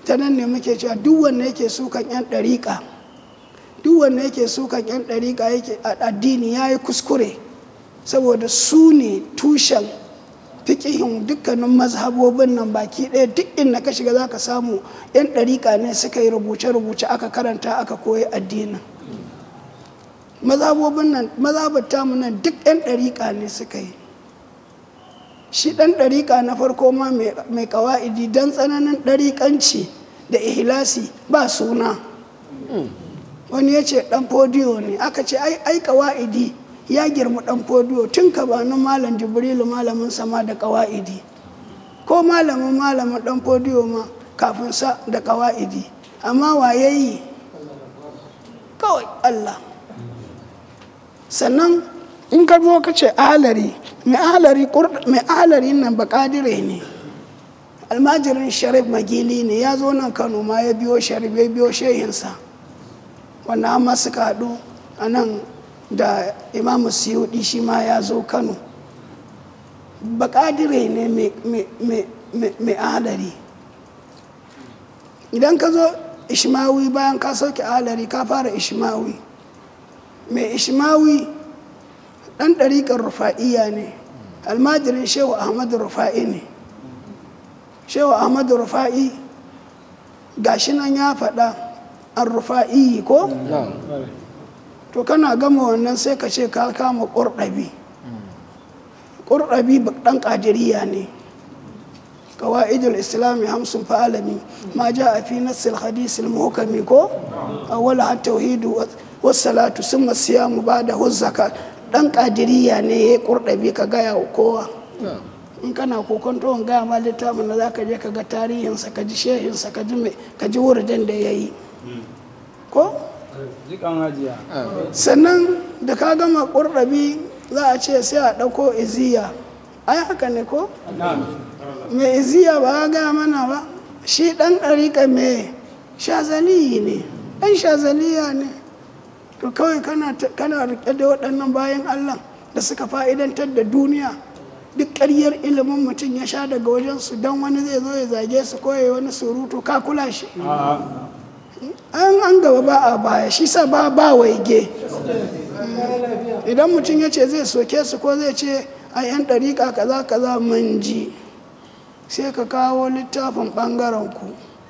ta nan ne muke cewa duk wanda yake sukan 'yan ɗariƙa duk wanda yake sukan 'yan ɗariƙa yake addini ya yi kuskure saboda su ne tushen fikihin dukkanin mazhabobin nan baki ɗaya duk inda ka shiga za ka samu 'yan ɗariƙa ne suka yi rubuce-rubuce aka karanta aka koyi addinin mazhabobin nan mazhabar tamu nan duk 'yan ɗariƙa ne suka yi shi ɗan ɗariƙa na farko ma mai ƙawa'idi don tsananin ɗariƙanci da ihlasi ba suna wani ya ce ɗan fodiyo ne aka ce ai ƙawa'idi ya girma ɗan fodiyo tun kabanin malam jibrilu malamin sama da ƙawa'idi ko malamin malamin ɗan fodiyo ma kafin sa da ƙawa'idi amma waye yi kawai allah sannan in ka zo ka ce ahalari mai ahalari nan bakadire ne almajirin sharif magili ne ya zo nan kano ma ya biyo sharif ya biyo shehinsa wanda amma suka haɗu a nan da imamu siyudi shi ma ya zo kano bakadire ne mai ahalari idan ka zo ishmawi bayan ka sauke ahalari ka fara ishmawi mai ishmawi ɗan ɗariƙar rufa'iya ne almajirin shehu ahmadu rufa'i ne shehu ahmadu rufa'i gashi nan ya faɗa an rufa'i ko? to kana gama wannan sai ka ce ka kama ƙurɗabi ƙurɗabi ɗan ƙadiriya ne قواعد الإسلام همس فعلمي ما جاء في نص الحديث المحكم كو أولها التوحيد والصلاة ثم الصيام بعده الزكاة dan kadiriya ne ya kurɗabi ka gaya wa kowa in kana kokonto in gaya ma littafin da za ka je ka ga tarihinsa ka ji shehinsa ka ji ka ji wuridin da ya yi ko sannan da ka gama kurɗabi za a ce sai a ɗauko iziya ai haka ne ko mai iziya ba ya gaya mana ba shi ɗan ɗariƙa mai shazaliyi ne ɗan shazaliya ne to kawai kana rike da waɗannan bayan allah da suka fa'idantar da duniya duk ƙaryar ilimin mutum ya sha daga wajensu don wani zai zo ya zage su koya wani surutu ka kula shi an an gaba ba a baya shi sa ba ba waige idan mutum ya ce zai soke su ko zai ce a yan ɗariƙa kaza kaza mun ji sai ka kawo littafin ɓangaren ku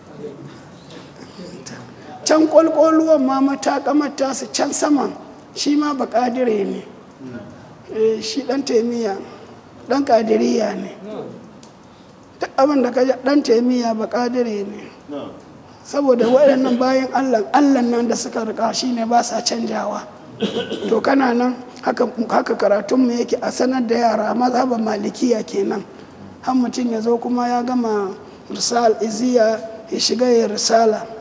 can kwalkwalluwan ma matakamar tasu can saman shi ma ba kadire ne shi dan taimiyya dan kadiriya ne duk abin da ka dan taimiyya ba kadire ne saboda waɗannan bayan allah allah nan da suka rika shi ne ba sa canjawa to kana nan haka karatunmu yake a sanar da yara mazhaban malikiya kenan har mutum ya zo kuma ya gama risal iziya ya shiga ya risala